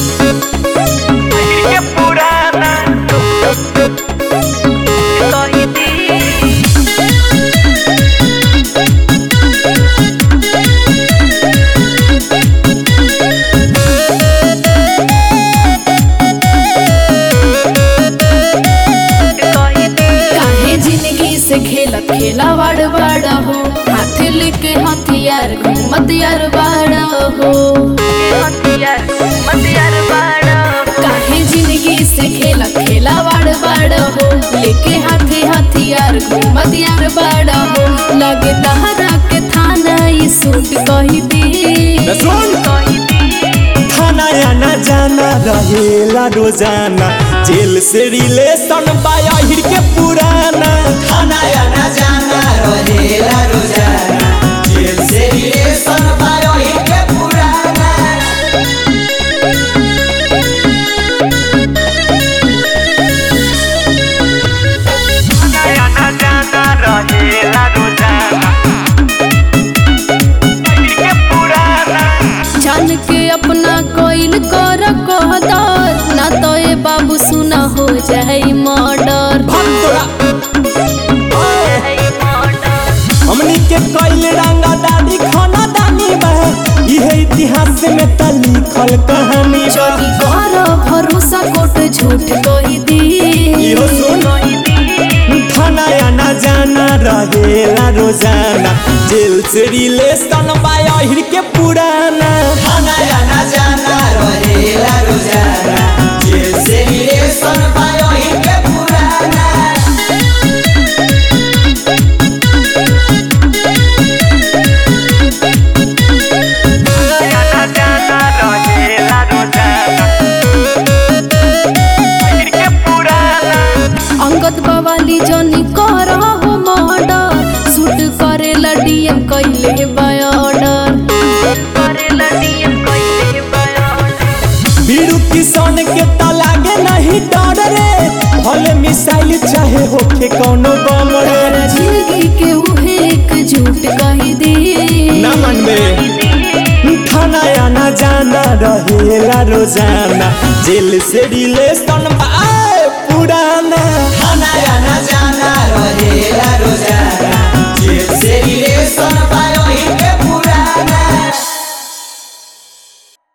के पुराना कही दी कही दी काहे जिंदगी से खेलत खेला बड़ बड़ हो हाथ लेके हथियार घूमत यार बड़ हो हथियार हथियार बाड़ा काहे जिंदगी से खेलत खेला बड़ बड़ हो लेके हाथे हथियार घूमत यार बड़ हो लगे तहरा के थाना ई सूट कही दी सुन कही दी थाना आना जाना रहेला रोजाना जेल से रिलेशन बाहिर के पुराना खाना आना जाना रहेला रोजाना जेल से रिलेशन बायोही के पुराना आना जाना रहेला रोजाना के पुराना जान के अपना कोइल कर कहदर ना तो ए बाबू सुना हो जाए मर्डर भाग तोरा है मॉडल हमनी के कइल रंगा दादी खाना दानी बा इहे इतिहास में त लिखल कहानी बा जदी कर भरोसा कोट झूठ कही दी इहो सुन कही दी थाना आना जाना रहेला रोजाना जेल से रिलेशन बाहिर के पुराना खाना आना जाना रहेला रोजाना जेल से रिलेशन बायोही के पुराना आना जाना रहेला रोजाना के पुराना अंगद बवाली जनी कर हो मर्डर सूट करे डीएम कैले बायडर करेला डीएम कइले बयान बीरू किसान के त लागे नहीं डर रे भले मिसाइल चाहे होखे कौनो बम रे जिंदगी के उहे एक झूठ कही दी ना मनबे थाना आना जाना रहेला रोजाना जेल से रिलेशन बाय पुराना खाना आना जाना रहेला रोजाना जेल से रिलेशन बायोही के